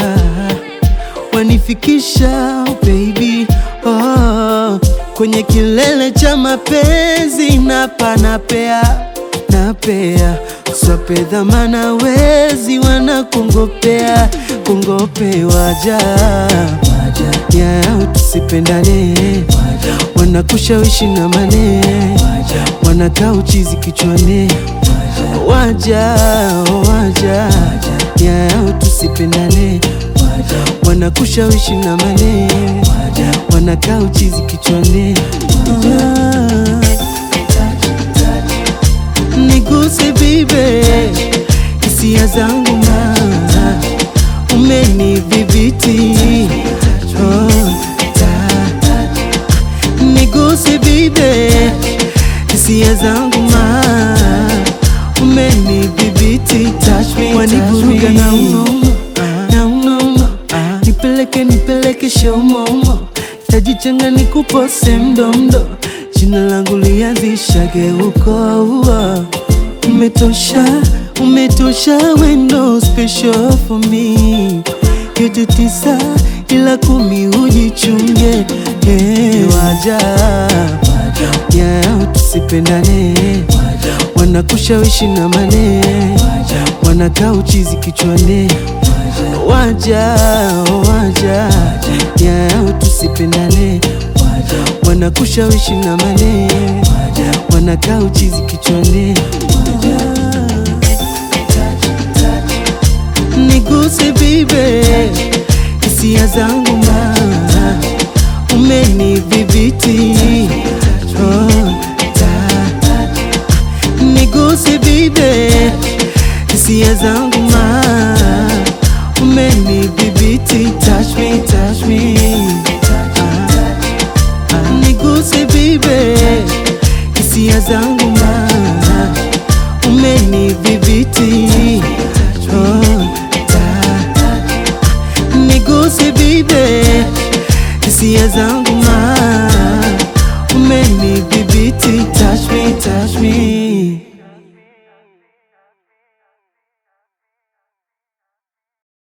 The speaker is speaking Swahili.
wanifikisha baby oh, kwenye kilele cha mapenzi napa napea napea swape dhamana wezi wanakungopea kungopewaja yao tusipendane wanakushawishi na mane wanakaa uchizi kichwani waja waja yao tusipendane wanakushawishi na mane wanakaa uchizi kichwani Ah, niguse bibe hisia zangu ma umenidhibiti oh, ta- niguse bibe hisia zangu ma umenidhibiti touch me, wanivuruga na unono na unono nipeleke nipeleke shaumomo tajichanga nikupose mdomdo jina langu lianzishage uko uo umetosha umetosha wendo special for me yote tisa ila kumi ujichunge hey, waja yao tusipendane wanakushawishi na mane wanakaa uchizi kichwani waja waja yao tusipendane wanakushawishi na mane wanakaa uchizi kichwani niguse bibe hisia zangu ma umenidhibiti oh, ta- niguse bibe hisia zangu ma umenidhibiti touch me, touch me. Ah, ah, niguse bibe hisia zangu ma umenidhibiti oh, ta- niguse bibe hisia zangu ma umenidhibiti touch me, touch me